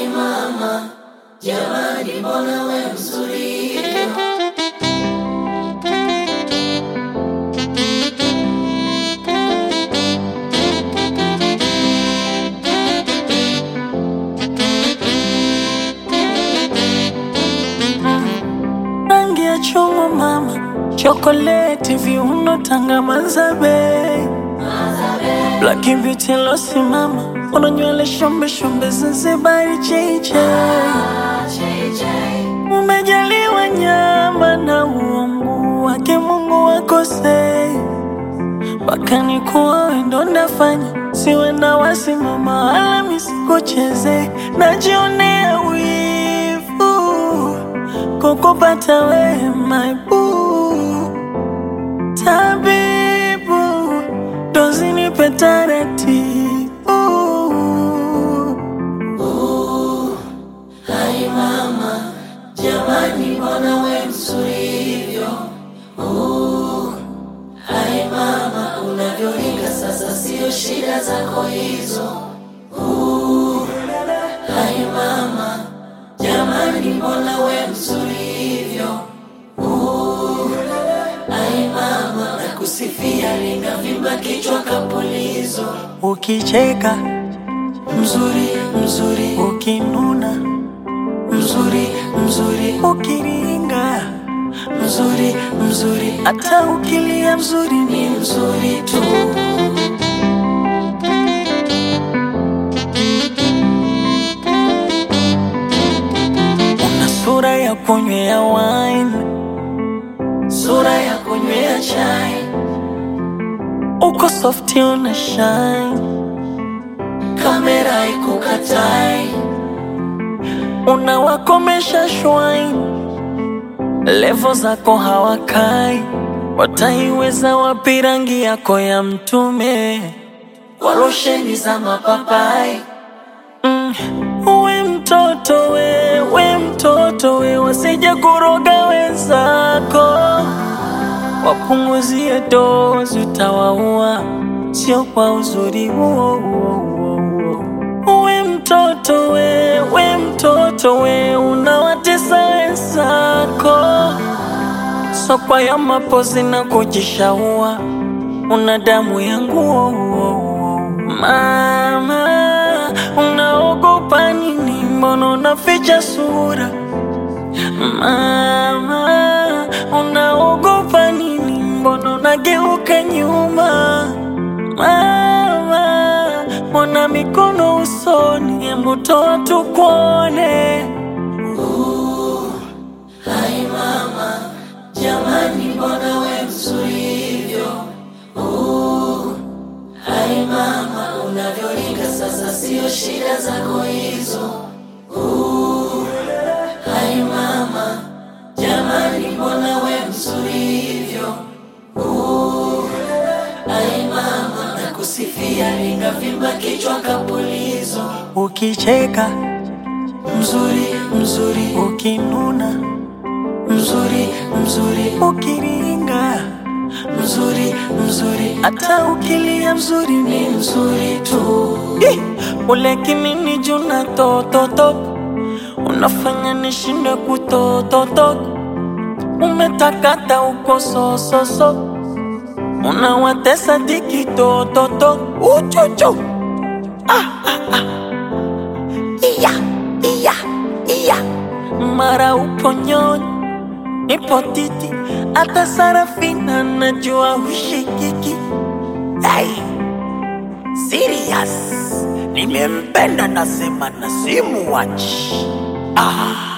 Hai mama, jamani, mbona we mzuri hivyo? rangi ya chungwa mama, chokoleti, viuno, tanga, mazabe, black beauty losi mama, una nywele shombe shombe, Zanzibari cheche, umejaliwa nyama na uungu wake Mungu wakosei, mpaka nikuwa wendo ndafanya siwe na wasimama wala misikucheze, najionea wivu kukupata we my boo tabibu dozi nipe taratibu Hai mama, jamani, mbona we mzuri hivyo? Uh, Hai mama, unavyoringa sasa, sio shida zako hizo. Uh, Hai mama, jamani, mbona we mzuri hivyo? Uh, Hai mama, nakusifia, linavimba kichwa kapulizo. ukicheka Mzuri, mzuri, ukinuna mzuri, mzuri, ukiringa mzuri, mzuri, hata ukilia mzuri ni ni mzuri tu. una sura ya kunywea wine Sura ya kunywea chai, uko softi una shine kamera ikukatai, unawakomesha shwine levo zako hawakai wataiweza wapi rangi yako ya mtume kwa losheni za mapapai. mm. we mtoto we we mtoto we wasije kuroga wenzako wapunguzie dozi utawaua sio kwa uzuri huo huo huo huo we mtoto we we mtoto we unawatesa wenzako sokwa ya mapozi na kujishaua una damu yangu mama unaogopa nini mbona unaficha sura mama unaogopa nini mbona unageuka nyuma mama mbona mikono usoni hebu toa tukuone Hai mama, jamani, mbona we mzuri hivyo? Uh, Hai mama, unavyoringa sasa, sio shida zako hizo. Uh, Hai mama, jamani, mbona we mzuri hivyo? Uh, Hai mama, nakusifia, linavimba kichwa kapulizo. ukicheka Mzuri, mzuri, ukinuna mzuri, mzuri, ukiringa mzuri, mzuri, hata ukilia mzuri ni ni mzuri tu. Ih, ule kimini juna tototo unafanya nishinde kutototo umetakata uko sososo unawatesa diki tototo uchuchu iya iya iya mara upo nyonyi nipo titi hata sarafina najua hushikiki hey. Serious. Nimempenda nasema na simuwachi. Ah.